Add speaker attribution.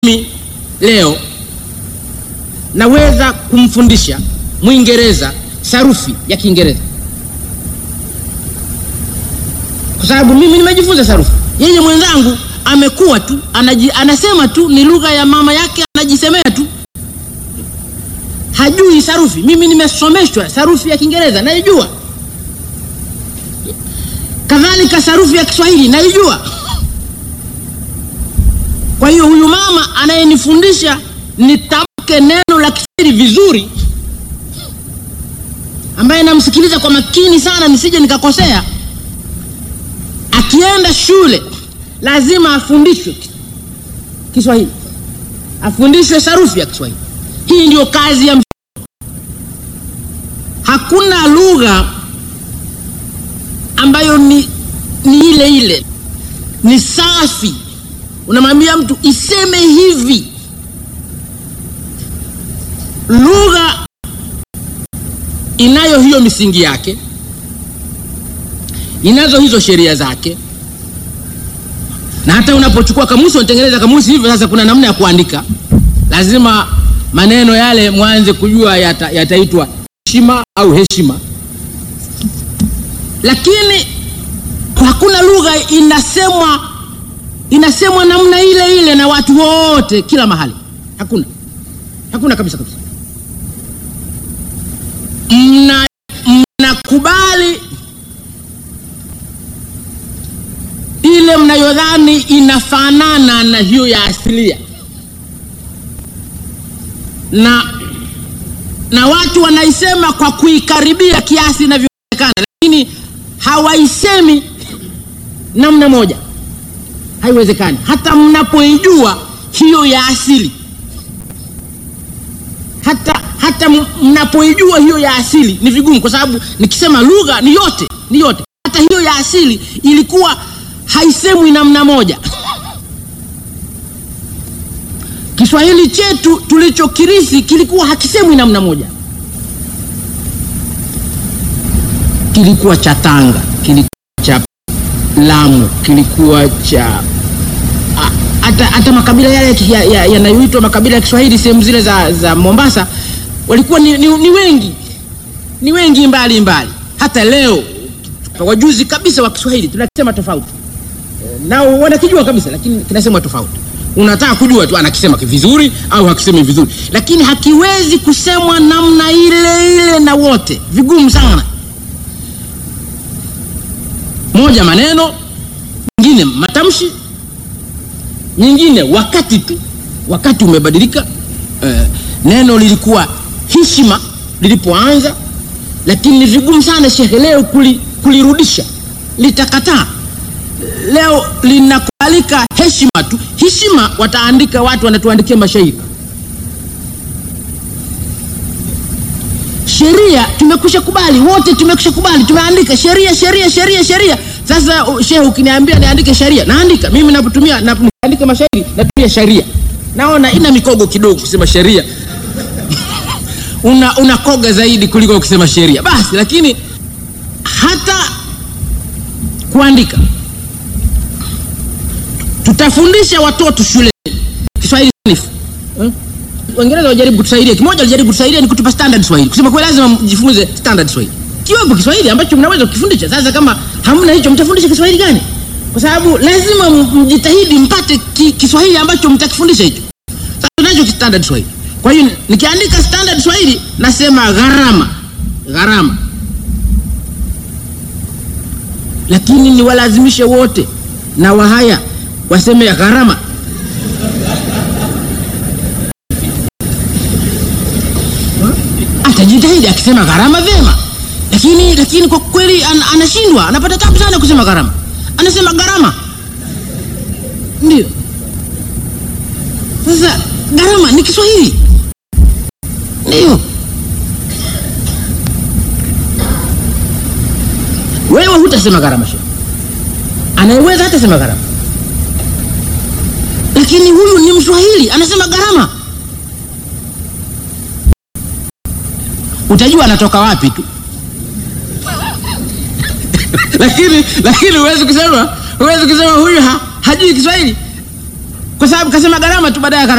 Speaker 1: mimi leo naweza kumfundisha Mwingereza sarufi ya Kiingereza kwa sababu mimi nimejifunza sarufi. Yeye mwenzangu amekuwa tu anaji, anasema tu ni lugha ya mama yake, anajisemea tu, hajui sarufi. Mimi nimesomeshwa sarufi ya Kiingereza naijua, kadhalika sarufi ya Kiswahili naijua. Kwa hiyo huyu mama anayenifundisha nitamke neno la Kiswahili vizuri, ambaye namsikiliza kwa makini sana nisije nikakosea, akienda shule lazima afundishwe Kiswahili, afundishwe sarufi ya Kiswahili. Hii ndio kazi ya mtoto. Hakuna lugha ambayo ni, ni ile ile, ni safi unamwambia mtu iseme hivi. Lugha inayo hiyo misingi yake, inazo hizo sheria zake, na hata unapochukua kamusi, unatengeneza kamusi hivyo. Sasa kuna namna ya kuandika, lazima maneno yale mwanze kujua yataitwa yata heshima au heshima, lakini hakuna lugha inasemwa inasemwa namna ile ile na watu wote kila mahali. Hakuna, hakuna kabisa kabisa. Mna mnakubali ile mnayodhani inafanana na hiyo ya asilia, na na watu wanaisema kwa kuikaribia kiasi inavyowezekana, lakini hawaisemi namna moja haiwezekani. Hata mnapoijua hiyo ya asili, hata hata mnapoijua hiyo ya asili ni vigumu, kwa sababu nikisema lugha ni yote, ni yote. Hata hiyo ya asili ilikuwa haisemwi namna moja. Kiswahili chetu tulichokirisi kilikuwa hakisemwi namna moja, kilikuwa cha Tanga, kilikuwa cha Lamu, kilikuwa cha hata hata makabila yale yanayoitwa ya, ya makabila ya Kiswahili sehemu zile za, za Mombasa walikuwa ni, ni, ni wengi ni wengi mbali mbali. Hata leo wajuzi kabisa wa Kiswahili tunakisema tofauti, nao wanakijua kabisa, lakini kinasema tofauti. Unataka kujua tu anakisema vizuri au hakisemi vizuri, lakini hakiwezi kusemwa namna ile ile na wote, vigumu sana moja maneno, nyingine matamshi, nyingine wakati tu, wakati umebadilika. Eh, neno lilikuwa heshima lilipoanza, lakini ni vigumu sana shekhe leo kuli, kulirudisha, litakataa. Leo linakubalika heshima tu. Heshima wataandika watu, wanatuandikia mashairi. Sheria tumekwisha kubali wote, tumekwisha kubali, tumeandika sheria, sheria, sheria, sheria. Sasa shehe, ukiniambia niandike sheria, naandika mimi. Napotumia naandika mashairi, natumia sheria. Naona ina mikogo kidogo kusema sheria una unakoga zaidi kuliko ukisema sheria basi. Lakini hata kuandika, tutafundisha watoto shule Kiswahili sanifu hmm? Waingereza wajaribu kutusaidia, kimoja walijaribu kutusaidia ni kutupa standard Swahili, kusema kwa lazima mjifunze standard Swahili, kiwepo Kiswahili ambacho mnaweza kukifundisha. Sasa kama hamna hicho, mtafundisha Kiswahili gani? Kwa sababu lazima mjitahidi mpate ki, Kiswahili ambacho mtakifundisha hicho. Sasa tunacho standard Swahili. Kwa hiyo nikiandika standard Swahili nasema gharama, gharama, lakini niwalazimishe wote na Wahaya waseme ya gharama atajitahidi akisema gharama vyema, lakini lakini kwa kweli an, anashindwa, anapata tabu sana kusema gharama, anasema gharama. Ndio sasa gharama ni Kiswahili, ndio wewe hutasema gharama, shehe anayeweza hatasema gharama, lakini huyu ni Mswahili anasema gharama. utajua anatoka wapi tu lakini lakini huwezi kusema huwezi kusema huyu ha, hajui Kiswahili kwa sababu kasema gharama tu baadaye